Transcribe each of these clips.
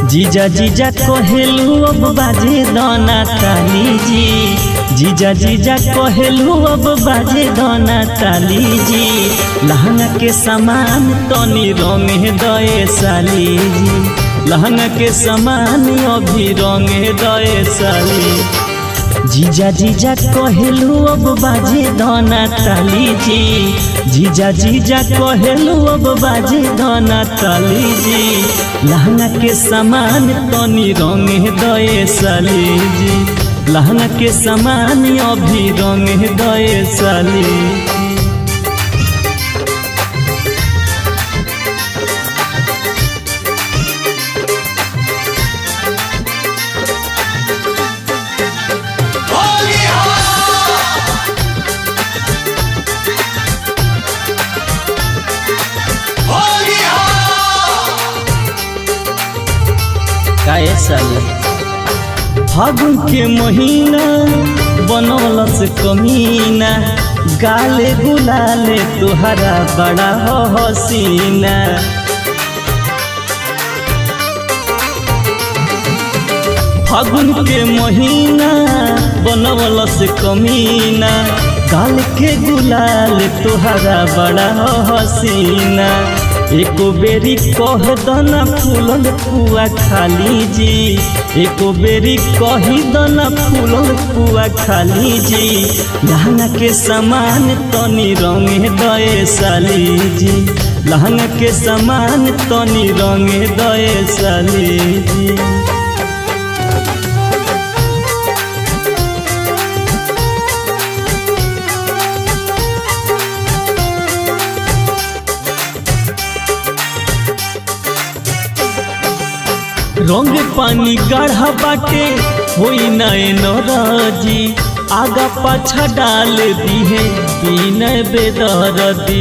जीजा जीजा कहेलू अब बाजे दाना ताली जी जीजा जीजा कहेलू अब बाजे दाना ताली जी लहंगा के सामान तनी रंगे दए साली जी लहंगा के सामान अभी रंगे दए साली जीजा जीजा कहेलू अब बाजे दाना ताली जी जीजा जीजा कहेलू अब बाजे दाना ताली जी लहंगा के सामान तनी रंगे दए साली जी लहंगा के सामान अभी रंगे दए साली काहे साली फागुन के महीना बनौलस कमीना गाले गुलाले तुहरा बड़ा हो हसीना फागुन के महीना बनौलस कमीना गाल के गुलाल तुहरा बड़ा हो हसीना एको बेरी कह दना फूलल पुआ खाली जी एको बेरी कही दना फूलल पुआ खाली जी लहंगा के सामान तनी रंगे दए साली जी लहंगा के सामान तनी रंगे दए साली जी रंग पानी गाढ़ा बाटे होई नए नौराजी आगा पाछा डाल दी है बीन बेदरदी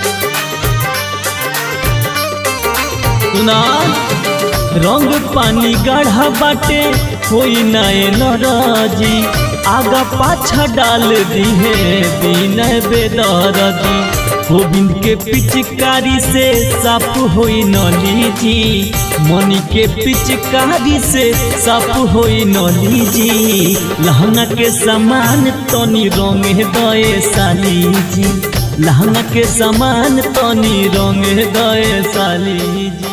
सुना रंग पानी गाढ़ा बाटे होई नए नौराजी आगा पाछा डाल दी है बीन बेदरदी गोविंद के पिचकारी से साफ होई नली जी मनी के पिचकारी से साफ होई नली जी लहंगा के सामान तनी रंगे दए साली जी लहंगा के सामान तनी रंगे दए साली जी